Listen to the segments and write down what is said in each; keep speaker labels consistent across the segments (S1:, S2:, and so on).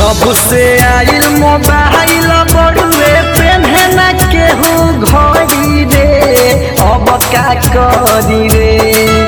S1: जब से आइल मोबाइल बड़ुए पेन्हे न केहू घड़ी रे अब का करी रे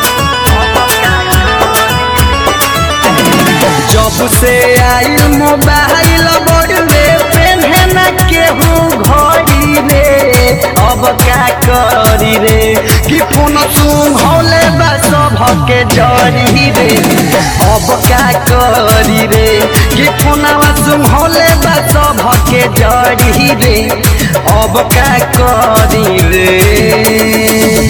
S1: जब से आइल मोबाइल बड़ुए पेन्हे न केहू घड़ी रे अब का करी रे कि फोन सुन हौले बा सभके जरी रे अब का करी रे कि फोनवा सुन हौले बा सभके जरी रे अब का करी रे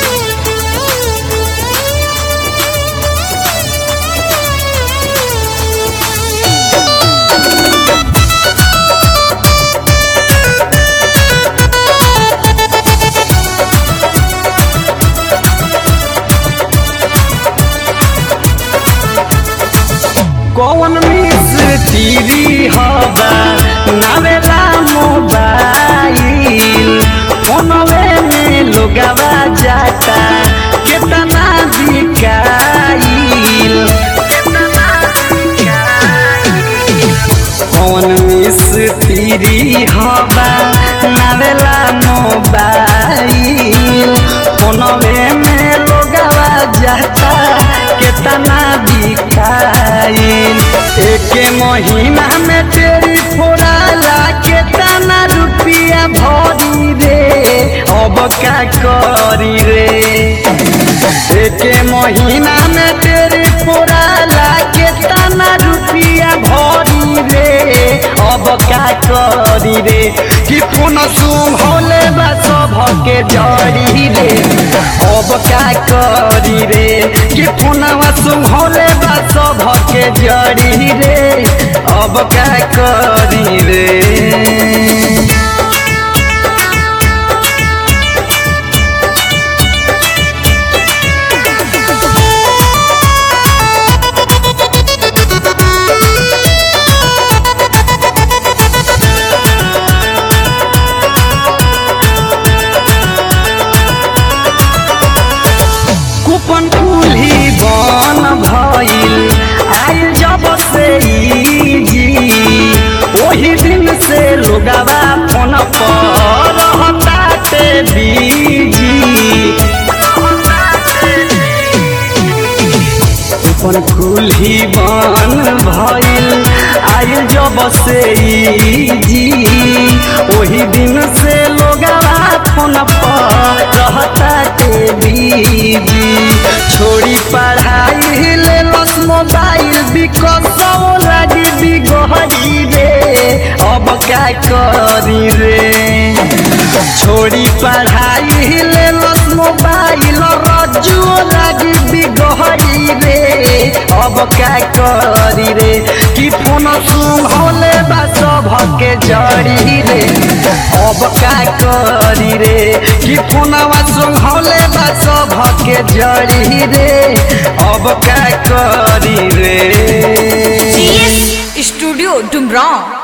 S1: कौन मिस टीवी हवा नावेला मोबाइल फोनवे में लोगवा जाता कितना बिकाइल कौन मिस टीवी हवा नावेला मोबाइल फोनवे में लोगवा जाता कितना बिकाइल एक महीना में तेरी फोड़ाला कितना रुपया भरी रे अब का करी रे एक महीना में तेरी फोड़ाला कितना रुपया भरी रे अब का करी रे कि फोन सुन होले बा सभके जड़ी रे अब का करी रे कि फोनवा सुन होले बा सभके जड़ी रे अब का करी रे कूपन कुल्ही बन भइल आइल जब से ई जी ओही दिन से लोगवा फोन पर रहताते बीजी कूपन कुल्ही बन भइल आइल जब से ई जी ओही दिन से लोगवा फोन पर रहताते बीजी छोड़ी पढ़ाई ले लस मोबाइल बिकसौ लागी बिगहरी रे अब का करी रे छोड़ी पढ़ाई ले लस मोबाइल रज्जू लागी बिगहरी रे अब का करी रे कि फोन सुन होले बा सभके जड़ी रे अब का करी रे कि फोनवा सुन होले बा सभके जड़ी रे अब का करी रे
S2: CS स्टूडियो डुमराव